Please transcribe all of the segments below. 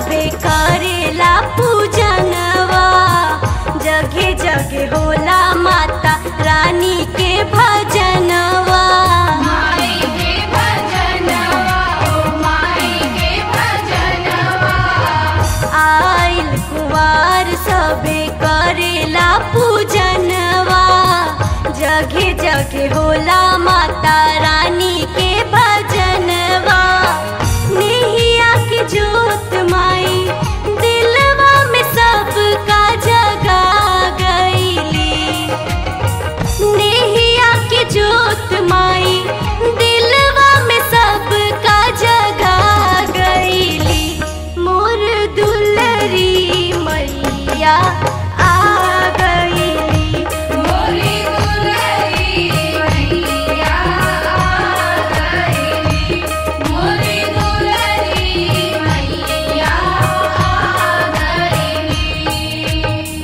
सबे करेला पूजनवा जगे जगे होला माता रानी के भजनवा माई के भजनवा ओ माई के भजनवा आइल कुवार सबे करेला पूजनवा जगे जगे होला माता रानी के भजनवा नेहिया के जोत माई दिलवा में सबका जगा गईली नेहिया के जोत माई दिलवा में सबका जगा गईली मोर दुलरी मैया आ गईली मोरी दुलरी मैया आ गईली मोरी दुलरी मैया आ गईली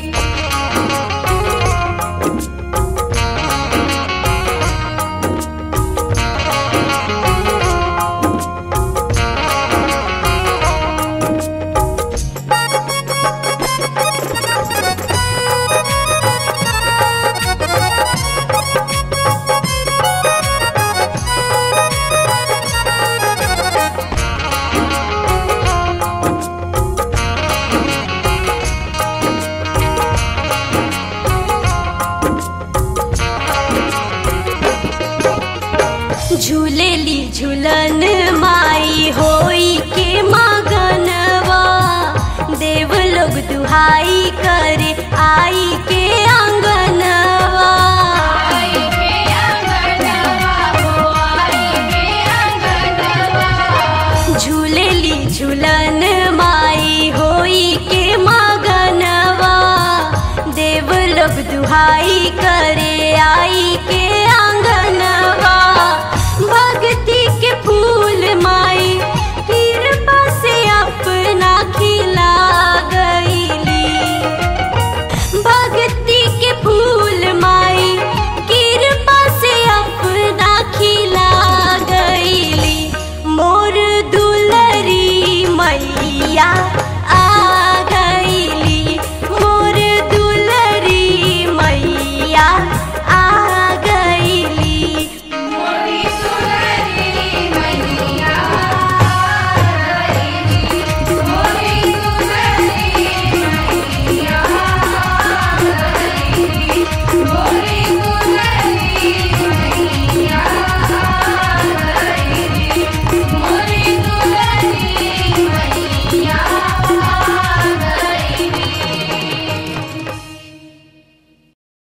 झूलेली झूलन माई होई के मगनवा देव लोग दुहाई करे आई के आंगनवा आई के अंगनवा हो आई के अंगनवा झूलेली झूलन माई होई के मगनवा देव लोग दुहाई करे आई के